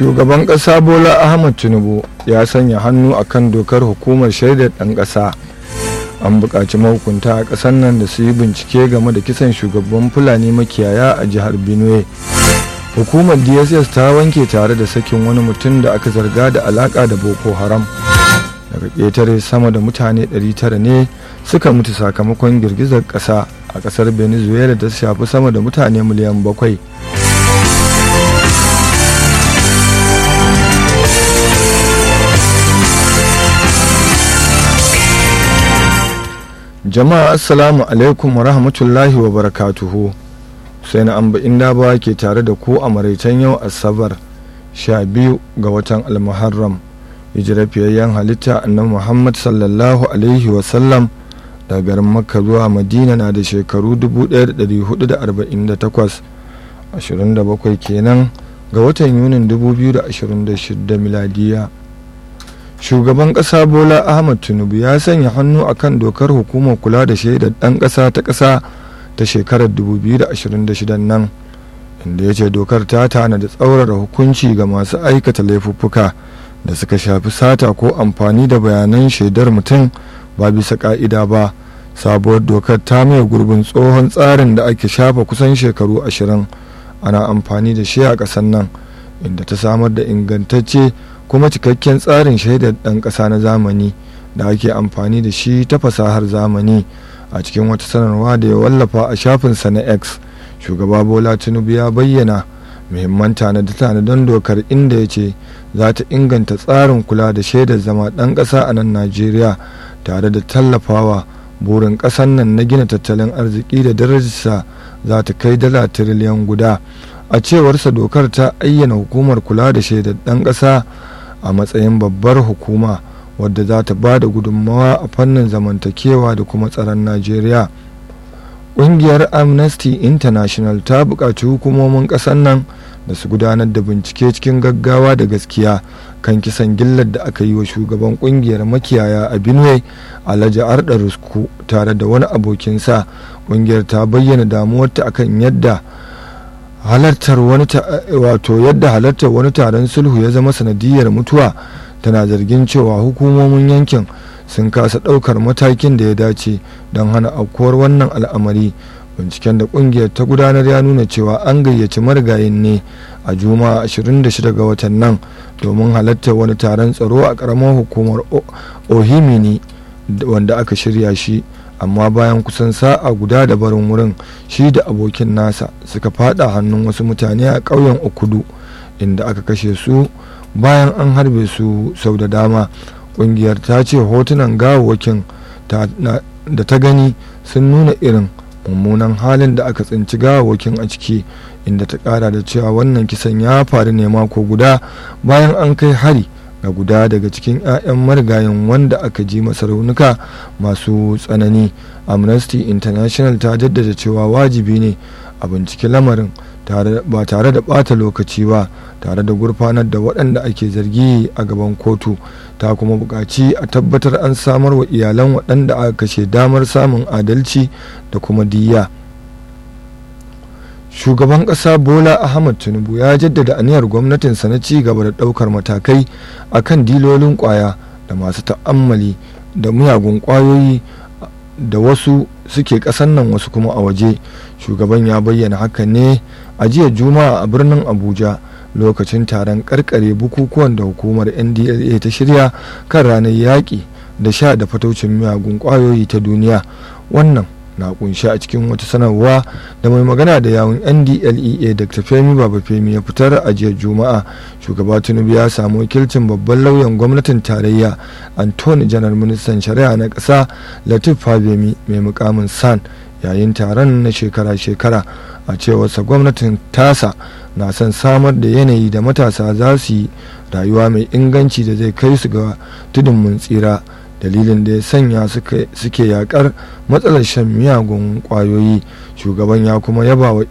shugaban ƙasa bola ahmad tinubu ya sanya hannu a kan dokar hukumar shaidar ɗan ƙasa an buƙaci mahukunta a ƙasar nan da su yi bincike game da kisan shugaban fulani makiyaya a jihar benue hukumar dss ta wanke tare da sakin wani mutum da aka zarga da alaƙa da boko haram daga ƙetare sama da mutane 900 ne suka mutu sakamakon girgizar ƙasa a ƙasar venezuela da ta shafi sama da mutane miliyan bakwai. jama'a assalamu alaikum wa rahmatullahi wa barakatuhu sai na amba inda ba ke tare da ku a maraicen yau asabar sha biyu ga watan almuharram hijirar fiyayyen halitta annabi muhammad sallallahu alaihi wasallam daga garin makka zuwa madina na da shekaru 1448 27 kenan ga watan yunin 2026 miladiya shugaban ƙasa bola ahmad tinubu ya sanya hannu akan dokar hukumar kula da shaidar ɗan ƙasa ta ƙasa ta shekarar 2026 nan inda ya ce dokar ta tana da tsaurara hukunci ga masu aikata laifuffuka da suka shafi sata ko amfani da bayanan shaidar mutum ba bisa ka'ida ba sabuwar dokar ta mai gurbin tsohon tsarin da ake shafa kusan shekaru ashirin ana amfani da shi a ƙasar nan inda ta samar da ingantacce kuma cikakken tsarin shaidar ɗan ƙasa na zamani da ake amfani da shi ta fasahar zamani a cikin wata sanarwa da ya wallafa a shafinsa na x shugaba bola tinubu ya bayyana muhimman tanade-tanaden dokar inda ya ce za ta inganta tsarin kula da shaidar zama ɗan ƙasa a nan najeriya tare da tallafawa burin ƙasar nan na gina tattalin arziki da darajarsa za ta kai dala tiriliyan guda a cewarsa dokar ta ayyana hukumar kula da shaidar ɗan ƙasa a matsayin babbar hukuma wadda za ta ba da gudunmawa a fannin zamantakewa da kuma tsaron najeriya ƙungiyar amnesty international ta buƙaci hukumomin ƙasar nan da su gudanar da bincike cikin gaggawa da gaskiya kan kisan gillar da aka yi wa shugaban ƙungiyar makiyaya a benue alhaji arda rusku tare da wani abokinsa ƙungiyar ta bayyana damuwarta akan yadda halartar wani wato yadda halartar wani taron sulhu ya zama sanadiyar mutuwa tana zargin cewa hukumomin yankin sun kasa ɗaukar matakin da ya dace don hana aukuwar wannan al'amari binciken da kungiyar ta gudanar ya nuna cewa an gayyaci marigayin ne a juma'a 26 ga watan nan domin halartar wani taron tsaro a ƙaramar hukumar ohimini wanda aka shirya shi amma bayan kusan sa'a guda da barin wurin shi da abokin nasa suka fada hannun wasu mutane a ƙauyen okudu inda aka kashe su bayan an harbe su sau da dama ƙungiyar ta ce hotunan gawawakin da ta gani sun nuna irin mummunan halin da aka tsinci gawawakin a ciki inda ta kara da cewa wannan kisan ya faru ne mako guda bayan an kai hari ga guda daga cikin 'ya'yan marigayen wanda aka ji masa raunuka masu tsanani amnesty international ta jaddada cewa wajibi ne a binciki lamarin ba tare da bata lokaci ba tare da gurfanar da waɗanda ake zargi a gaban kotu ta kuma buƙaci a tabbatar an samar wa iyalan waɗanda aka kashe damar samun adalci da kuma diyya shugaban ƙasa bola ahmad tinubu ya jaddada aniyar gwamnatinsa na ci gaba da ɗaukar matakai a kan dilolin ƙwaya da masu ta'ammali da miyagun ƙwayoyi da wasu suke ƙasan nan wasu kuma a waje shugaban ya bayyana haka ne a jiya juma'a a birnin abuja lokacin taron karkare bukukuwan da hukumar ndla ta shirya kan ranar yaƙi da sha da fataucin miyagun ƙwayoyi ta duniya wannan na kunshi a cikin wata sanarwa da mai magana da yawun ndlea dr femi baba femi ya fitar a jiya juma'a shugaba tinubu ya samu wakilcin babban lauyan gwamnatin tarayya antony janar ministan shari'a na ƙasa latif fabemi mai mukamin san yayin taron na shekara-shekara a cewarsa gwamnatin tasa na son samar da yanayi da matasa za su yi rayuwa mai inganci da zai kai su ga tudun mun tsira dalilin da ya sanya suke yakar matsalar shan miyagun kwayoyi shugaban ya kuma yaba wa